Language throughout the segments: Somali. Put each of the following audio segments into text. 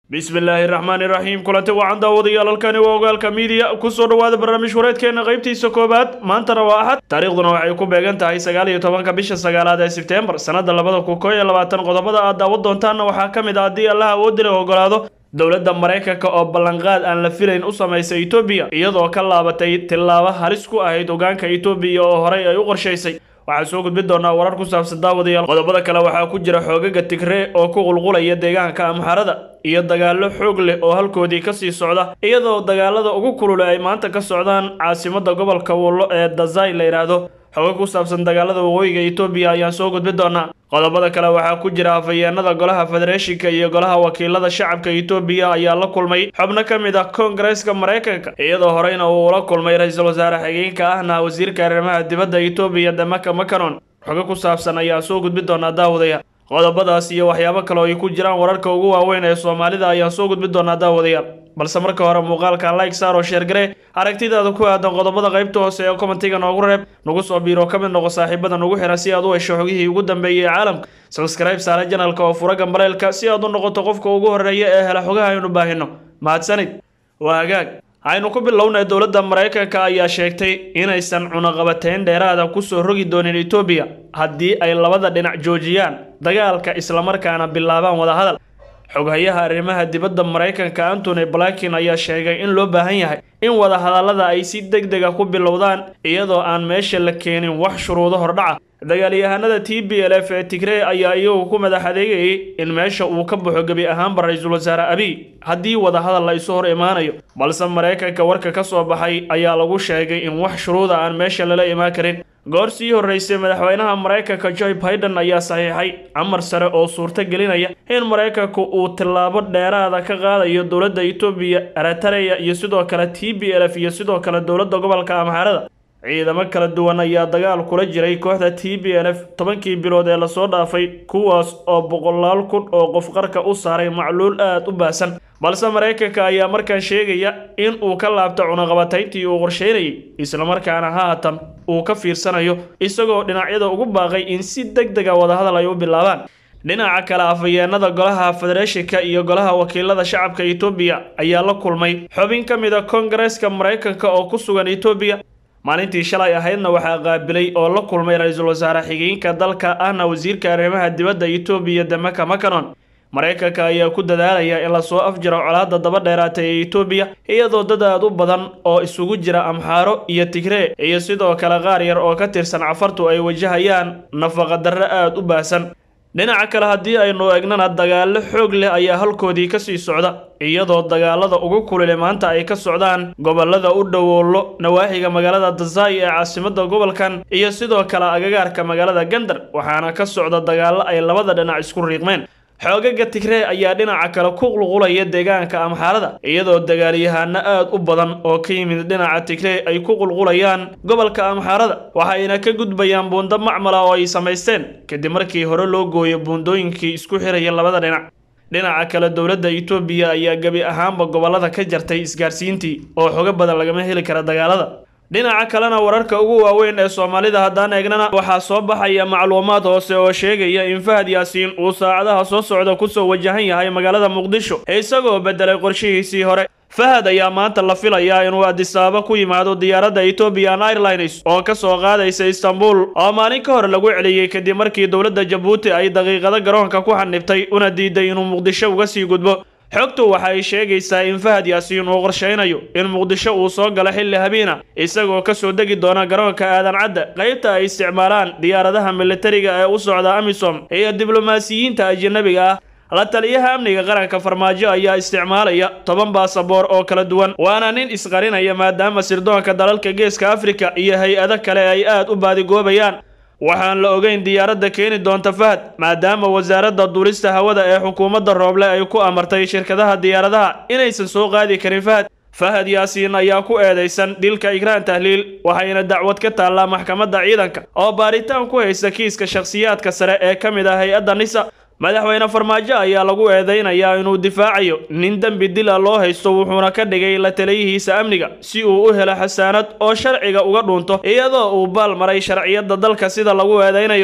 bismillaahi raxmaani raxiim kulanti wacan daawadayaal halkani waa ogaalka miidiya kusoo dhowaada barnaamij wareedkeena qaybtiisa koowaad maantana waa axad taariikhduna waxay ku beegan tahay sagaal iyo tobanka bisha sagaalaad ee sebteembar sannada labada kun koo iyo labaatan qodobada aad daawan doontaanna waxaa ka mid ah haddii allaha awoodila ogolaado dowladda maraykanka oo ballanqaad aan la filayn u samaysay etoobiya iyadoo ka laabatay tillaabo halis ku ahayd hogaanka etoobiya oo horey ay u qorshaysay waxaan soo gudbin doonaa warar ku saabsan daawadayaal qodobada kale waxaa ku jira xoogaga tigree oo ku qulqulaya deegaanka amxarada iyo dagaallo xoog leh oo halkoodii kasii socda iyadoo dagaalada ugu kulule ay maanta ka socdaan caasimadda gobolka wullo ee dazai la yidhaahdo xogo ku saabsan dagaalada waqooyiga etoobiya ayaan soo gudbin doonaa qodobada kale waxaa ku jira afhayeenada golaha federeeshinka iyo golaha wakiilada shacabka etoobiya ayaa la kulmay xubno ka mid ah koongareeska maraykanka iyadoo horeyna uu la kulmay ra-iisul wasaare xigeenka ahna wasiirka arrimaha dibadda etoobiya damaka makanon xogo ku saabsan ayaan soo gudbin doonaa daawadayaal qodobadaas iyo waxyaabo kale oo ay ku jiraan wararka ugu waaweyn ee soomaalida ayaan soo gudbin doonaa daawadayaal balse marka hore muuqaalka like saar oo sheergare aragtidaada ku aadan qodobada qaybta hoose ee commentiga noogu reeb nagu soo biiro ka mid noqo saaxiibada nagu xira si aad u hesho xogihii ugu dambeeyey ee caalamka sabskribe saare janalka oo fura gambaleelka si aad u noqoto qofka ugu horeeya ee hela xogaha aynu baahino mahadsanid waa hagaag aynu ku bilownay dowladda maraykanka ayaa sheegtay inaysan cunaqabateyn dheeraada kusoo rogi doonin etoobiya haddii ay labada dhinac joojiyaan dagaalka islamarkaana bilaabaan wadahadal xoghayaha arrimaha dibadda maraykanka antony blinken ayaa sheegay in loo baahan yahay in wadahadallada ay si deg dega ku bilowdaan iyadoo aan meesha la keenin wax shuruudo hordhaca dagaalyahanada t b l f ee tigree ayaa iyagu ku madax adeegayay in meesha uu ka baxo gebi ahaanba ra-iisul wasaare abiy haddii wadahadal la isu hor imaanayo balse maraykanka warka ka soo baxay ayaa lagu sheegay in wax shuruuda aan meesha lala imaan karin goor sii horreysay madaxweynaha maraykanka joe biden ayaa saxiixay amar sare oo suurto gelinaya in maraykanku uu tillaabo dheeraada ka qaadayo dowladda etoobiya eritareya iyo sidoo kale t b l f iyo sidoo kale dowladda gobolka amxaarada ciidamo kala duwan ayaa dagaal kula jiray kooxda t b l f tobankii bilood ee lasoo dhaafay kuwaas oo boqolaal kun oo qof qarka u saaray macluul aad u baahsan balse maraykanka ayaa markaan sheegaya in uu ka laabto cunaqabatayntii uu qorsheynayay islamarkaana haatan uu ka fiirsanayo isagoo dhinacyada ugu baaqay in si deg dega wadahadal ay u bilaabaan dhinaca kale afhayeenada golaha federeeshinka iyo golaha wakiilada shacabka etoobiya ayaa la kulmay xubin ka mid a koongareeska maraykanka oo ku sugan etoobiya maalintii shalay ahaydna waxaa qaabilay oo la kulmay ra-iisul wasaare xigeenka dalka ahna wasiirka arrimaha dibadda etoobiya damaka makanon maraykanka ayaa ku dadaalaya in lasoo afjiro colaadda daba dheeraatay ee etoobiya iyadoo dad aad u badan oo isugu jira amxaaro iyo tigree iyo sidoo kale qaar yar oo ka tirsan cafartu ay wajahayaan nafaqadarro aad u baahsan dhinaca kale haddii aynu egnana dagaallo xoog leh ayaa halkoodii kasii socda iyadoo dagaalada ugu kulile maanta ay ka socdaan gobolada u dhowoolo nawaaxiga magaalada dazai ee caasimadda gobolkan iyo sidoo kale agagaarka magaalada gandar waxaana ka socda dagaallo ay labada dhinac isku riiqmeen xoogaga tigree ayaa dhinaca kale ku qulqulaya deegaanka amxaarada iyadoo dagaalyahano aad u badan oo ka yimid dhinaca tigree ay ku qulqulayaan gobolka amxaarada waxayna ka gudbayaan buundo macmala oo ay samaysteen kadib markii hore loo gooyo buundooyinkii isku xiraya labada dhinac dhinaca kale dowladda etoobiya ayaa gebi ahaanba gobolada ka jartay isgaarsiintii oo xogo badan lagama heli kara dagaalada dhinaca kalena wararka ugu waaweyn ee soomaalida haddaan eegnana waxaa soo baxaya macluumaad hoose oo sheegaya in fahad yaasiin uu saacadaha soo socda kusoo wajahan yahay magaalada muqdisho isagoo bedelay qorshihiisii hore fahad ayaa maanta la filayaa inuu adisaabo ku yimaado diyaaradda ethoobian airlines oo ka soo qaadaysa istanbul oo maalin ka hor lagu celiyey kadib markii dowladda jabuuti ay daqiiqado garoonka ku xanibtay una diiday inuu muqdisho uga sii gudbo xogtu waxa ay sheegaysaa in fahad yaasiin uu qorshaynayo in muqdisho uu soo galo xilli habiina isagoo ka soo degi doona garoonka aadan cadda qaybta ay isticmaalaan diyaaradaha militariga ee u socda amisom iyo diblomaasiyiinta ajanabiga ah la taliyaha amniga qaranka farmaajo ayaa isticmaalaya toban baasaboor oo kala duwan waana nin isqarinaya maadaama sirdoonka dalalka geeska afrika iyo hay-ado kale ay aad u baadigoobayaan waxaan la ogeyn diyaaradda keeni doonta fahad maadaama wasaaradda duulista hawada ee xukuumadda rooble ay ku amartay shirkadaha diyaaradaha inaysan soo qaadi karin fahad fahad yaasiin ayaa ku eedaysan dilka igraan tahliil waxayna dacwad ka taallaa maxkamadda ciidanka oo baaritaan ku haysta kiiska shakhsiyaadka sare ee ka mid ah hay-adda nisa madaxweyne farmaajo ayaa lagu eedeynayaa inuu difaacayo nin dembi dila loo haysto wuxuuna ka dhigay la taliyihiisa amniga si uu u helo xasaanad oo sharciga uga dhunto iyadoo uu baal maray sharciyadda dalka sida lagu eedeynayo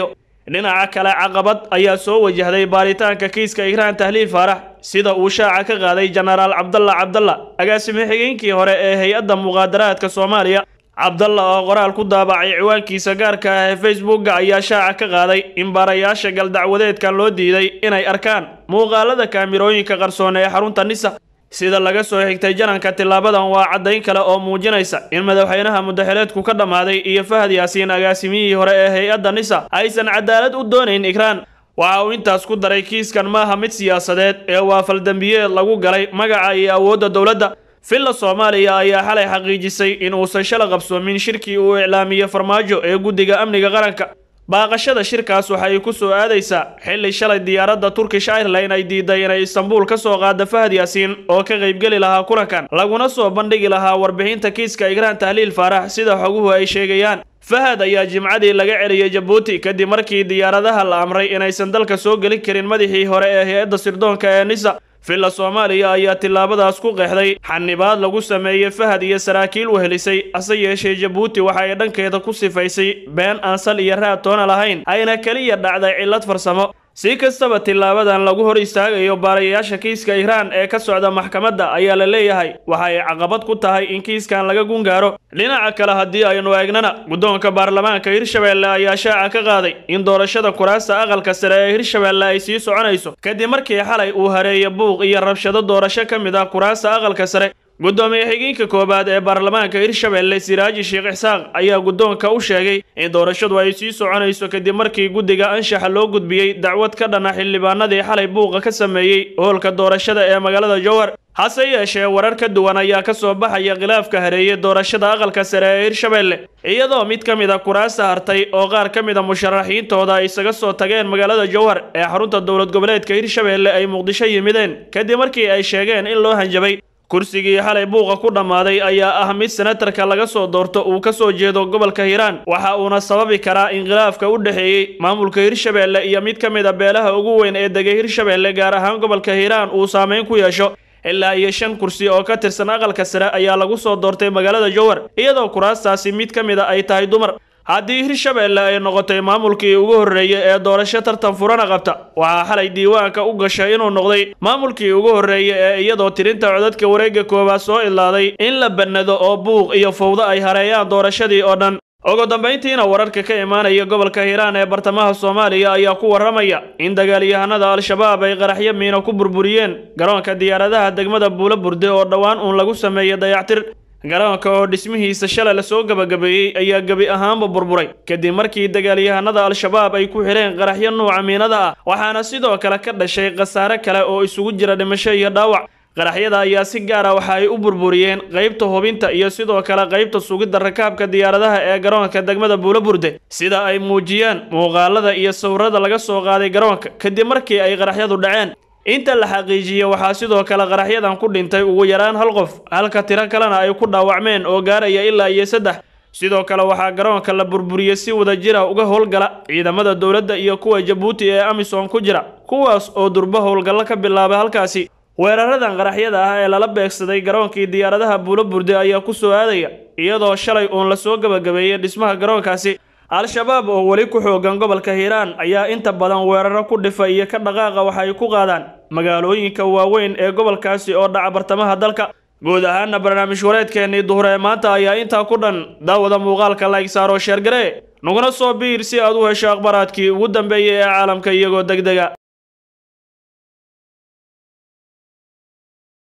dhinaca kale caqabad ayaa soo wajahday baaritaanka kiiska ikraan tahliil faarax sida uu shaaca ka qaaday jenaraal cabdalla cabdalla agaasime xigeenkii hore ee hay-adda muqaadaraadka soomaaliya cabdalla oo qoraal ku daabacay ciwaankiisa gaarka ah ee facebookga ayaa shaaca ka qaaday in baarayaasha galdacwadeedkan loo diiday inay arkaan muuqaalada kaamirooyinka qarsoon ee xarunta nisa sida laga soo xigtay jananka tilaabadan waa caddayn kale oo muujinaysa in madaxweynaha mudaxileedku ka dhammaaday iyo fahad yaasiin agaasimiyihii hore ee hay-adda nisa aysan cadaalad u doonayn ikraan waxa uu intaas ku daray kiiskan maaha mid siyaasadeed ee waa faldambiyeed lagu galay magaca iyo awoodda dowladda villa soomaaliya ayaa xalay xaqiijisay in uusan shala qabsoomin shirkii uu iclaamiyey farmaajo ee guddiga amniga qaranka baaqashada shirkaas waxay ku soo aadaysaa xilli shalay diyaaradda turkish airline ay diiday inay istanbuul ka soo qaada fahad yaasiin oo ka qaybgeli lahaa kulankan laguna soo bandhigi lahaa warbixinta kiiska ikraan tahliil faarax sida xoguhu ay sheegayaan fahad ayaa jimcadii laga celiyey jabuuti kadib markii diyaaradaha la amray inaysan dalka soo gelin karin madaxii hore ee hay-adda sirdoonka ee nisa villa soomaaliya ayaa tillaabadaas ku qeexday xanibaad lagu sameeyey fahad iyo saraakiil wehelisay hase yeeshee jabuuti waxa ay dhankeeda ku sifaysay been aan sal iyo raad toona lahayn ayna keliya dhacday cillad farsamo si kastaba tilaabadan lagu hor istaagayo baarayaasha kiiska ikraan ee ka socda maxkamadda ayaa la leeyahay waxa ay caqabad ku tahay in kiiskan laga gungaaro dhinaca kale haddii aynu eegnana guddoonka baarlamaanka hirshabeelle ayaa shaaca ka qaaday in doorashada kuraasta aqalka sare ee hirshabeelle ay sii soconayso kadib markii xalay uu hareeya buuq iyo rabshado doorasho ka mid ah kuraasta aqalka sare guddoomiye xigeenka koowaad ee baarlamaanka hirshabeelle siraaji sheekh ixsaaq ayaa guddoonka u sheegay in doorashadu ay sii soconayso kadib markii guddiga anshaxa loo gudbiyey dacwad ka dhana xildhibaanadii xalay buuqa ka sameeyey hoolka doorashada ee magaalada jowhar hase yeeshee warar ka duwan ayaa ka soo baxaya khilaafka hareeyey doorashada aqalka sare ee hirshabeelle iyadoo mid ka mid a kuraasta hartay oo qaar ka mid a musharaxiintooda ay isaga soo tageen magaalada jowhar ee xarunta dowlad goboleedka hirshabeelle ay muqdisho yimideen kadib markii ay sheegeen in loo hanjabay kursigii xalay buuqa ku dhammaaday ayaa ah mid senatarka laga soo doorto uu ka soo jeedo gobolka hiiraan waxa uuna sababi karaa in khilaafka u dhexeeyey maamulka hirshabeelle iyo mid ka mid a beelaha ugu weyn ee degay hirshabeelle gaar ahaan gobolka hiiraan uu saameyn ku yeesho ilaa iyo shan kursi oo ka tirsan aqalka sare ayaa lagu soo doortay magaalada jowhar iyadoo kuraastaasi mid ka mid a ay tahay dumar haddii hirshabeelle ay noqotay maamulkii ugu horreeyey ee doorasho tartan furana qabta waxaa xalay diiwaanka u gashay inuu noqday maamulkii ugu horreeyey ee iyadoo tirinta codadka wareegga koowaad soo idlaaday in la bannado oo buuq iyo fowdo ay hareeyaan doorashadii oo dhan ugu dambayntiina wararka ka imaanaya gobolka hiiraan ee bartamaha soomaaliya ayaa ku warramaya in dagaalyahanada al-shabaab ay qaraxyo miino ku burburiyeen garoonka diyaaradaha degmada buulo burde oo dhowaan uun lagu sameeyey dayactir garoonka oo dhismihiisa shalay lasoo gabagabeeyey ayaa gebi ahaanba burburay kadib markii dagaalyahanada al-shabaab ay ku xidheen qaraxyo nuuca miinada ah waxaana sidoo kale ka dhashay khasaare kale oo isugu jira dhimasho iyo dhaawac qaraxyada ayaa si gaar ah waxa ay u burburiyeen qaybta hubinta iyo sidoo kale qaybta sugidda rakaabka diyaaradaha ee garoonka degmada buulo burde sida ay muujiyeen muuqaalada iyo sawirada laga soo qaaday garoonka kadib markii ay qaraxyadu dhaceen inta la xaqiijiyey waxaa sidoo kale qaraxyadan ku dhintay ugu yaraan hal qof halka tiro kalena ay ku dhaawacmeen oo gaaraya ilaa iyo saddex sidoo kale waxaa garoonka la burburiyey si wada jira uga howlgala ciidamada dowladda iyo kuwa jabuuti ee amisom ku jira kuwaas oo durbo howlgallo ka bilaabay halkaasi weeraradan qaraxyada ah ee lala beegsaday garoonkii diyaaradaha buulo burde ayaa ku soo aadaya iyadoo shalay uun lasoo gabagabeeyey dhismaha garoonkaasi al-shabaab oo weli ku xoogan gobolka hiiraan ayaa inta badan weeraro ku dhifa iyo ka dhaqaaqa waxa ay ku qaadaan magaalooyinka waaweyn ee gobolkaasi oo dhaca bartamaha dalka guud ahaana barnaamij wareedkeennii duhur ee maanta ayaa intaa ku dhan daawada muuqaalka layg saaro sheergare naguna soo biir si aad u hesho akhbaraadkii ugu dambeeyey ee caalamka iyagoo deg dega